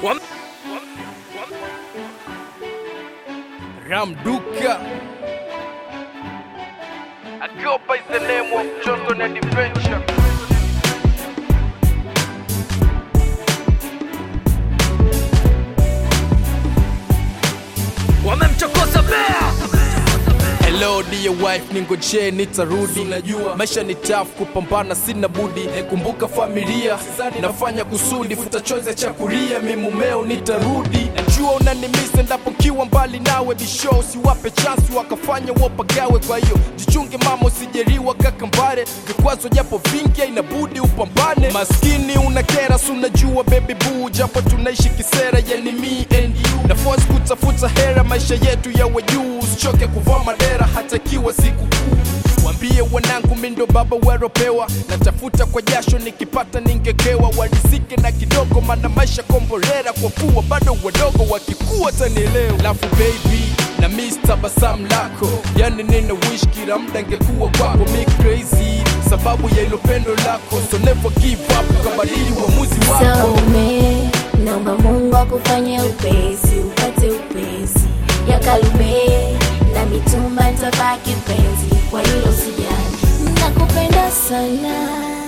Wam- Ramduka Agopa is the name of Johnson and Adventure Wamemchokoza bea Hello dear wife, ningoje nitarudi. Unajua maisha ni tough, kupambana sina budi. Kumbuka familia, nafanya kusudi, futa chozi cha kulia, mi mumeo nitarudi. Najua unanimisi endapo kiwa mbali nawe, bisho usiwape chance wakafanya wopagawe. Kwa hiyo jichunge mama, usijeriwa kakambare, vikwazo japo vingi, inabudi upambane. Maskini unakera, si unajua baby boo, japo tunaishi kisera, yani me and you. Na force kutafuta hera, maisha yetu yawe juu, usichoke kuvaa madera hata kiwa siku kuu. Wambie wanangu mindo baba weropewa, natafuta kwa jasho, nikipata ningekewa, walizike na kidogo, mana maisha kombolera, kwa kuwa bado wadogo, wakikuwa tanielewa. Lafu baby na miss tabasamu lako, yani nina wish kila mda ngekuwa kwako, mi crazy sababu ya ilo pendo lako, so never give up, kabadili uamuzi wako. Salome, naomba Mungu akufanye upesi, upate upesi ya Kalume na mitumba, nitabaki penzi, kwa hilo usijali. Nakupenda sana,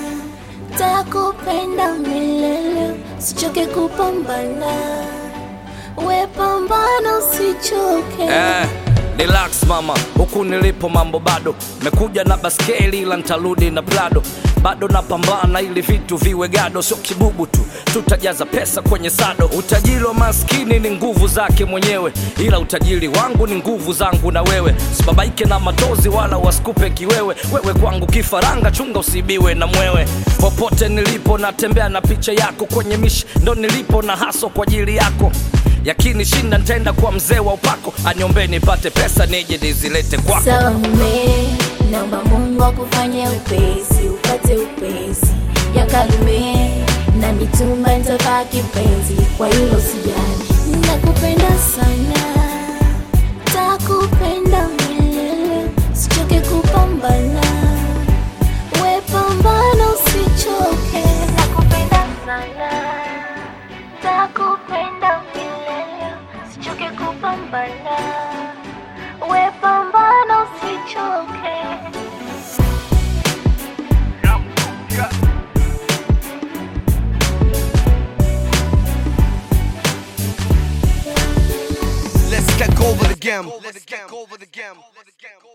takupenda milele, sichoke kupambana, we pambana, usichoke Eh, relax mama, huku nilipo mambo bado. Mekuja na baskeli ila ntarudi na plado. Bado napambana ili vitu viwe gado, sio kibubu tu, tutajaza pesa kwenye sado. Utajiri wa maskini ni nguvu zake mwenyewe, ila utajiri wangu ni nguvu zangu na wewe. Sibabaike na matozi wala wasikupe kiwewe, wewe kwangu kifaranga, chunga usibiwe na mwewe. Popote nilipo natembea na picha yako kwenye mishi, ndo nilipo na haso kwa ajili yako yakini shinda ntaenda kwa mzee wa upako aniombee nipate pesa nije nizilete kwako Salome, naomba Mungu akufanye upesi, upate upesi ya Kalume na mitumba, nitabaki penzi, kwa hilo sijali. Nakupenda sana, takupenda milele, sichoke kupambana, we pambana, usichoke. Nakupenda sana, takupenda milele, sichoke kupambana we pambana usichoke Let's get over the game. Let's get over the game.